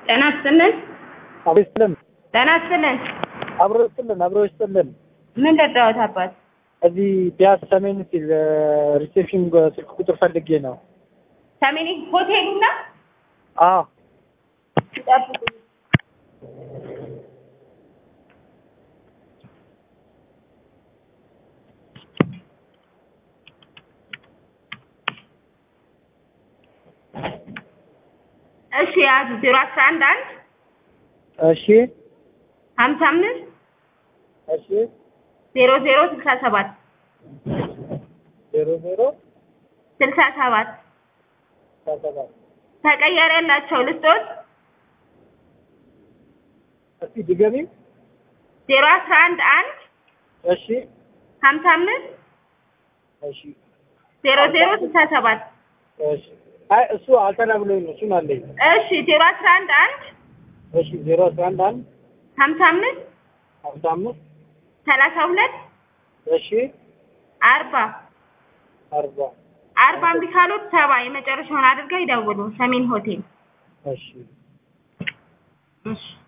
ጤና ይስጥልን። አብሮ ይስጥልን። ጤና ይስጥልን። አብሮ ይስጥልን። አብሮ ይስጥልን። ምን ልርዳዎት አባት? እዚህ ቢያስ ሰሜን ሲል ሪሴፕሽን ስልክ ቁጥር ፈልጌ ነው። ሰሜን ሆቴሉና አዎ ይጠብቁ። እሺ ያዙ ዜሮ አስራ አንድ አንድ እሺ ሀምሳ አምስት እሺ ዜሮ ዜሮ ስልሳ ሰባት ዜሮ ዜሮ ስልሳ ሰባት ሰባት ተቀያሪ ያላቸው ልስጦት እስኪ ድገሚ። ዜሮ አስራ አንድ አንድ እሺ ሀምሳ አምስት እሺ ዜሮ ዜሮ ስልሳ ሰባት እሺ አይ እሱ አልተናግሎኝ ነው። እሱን አለኝ። እሺ ዜሮ አስራ አንድ አንድ እሺ ዜሮ አስራ አንድ አንድ ሀምሳ አምስት ሀምሳ አምስት ሰላሳ ሁለት እሺ አርባ አርባ አርባ እምቢ ካሉት ሰባ የመጨረሻውን አድርገው ይደውሉ። ሰሜን ሆቴል እሺ እሺ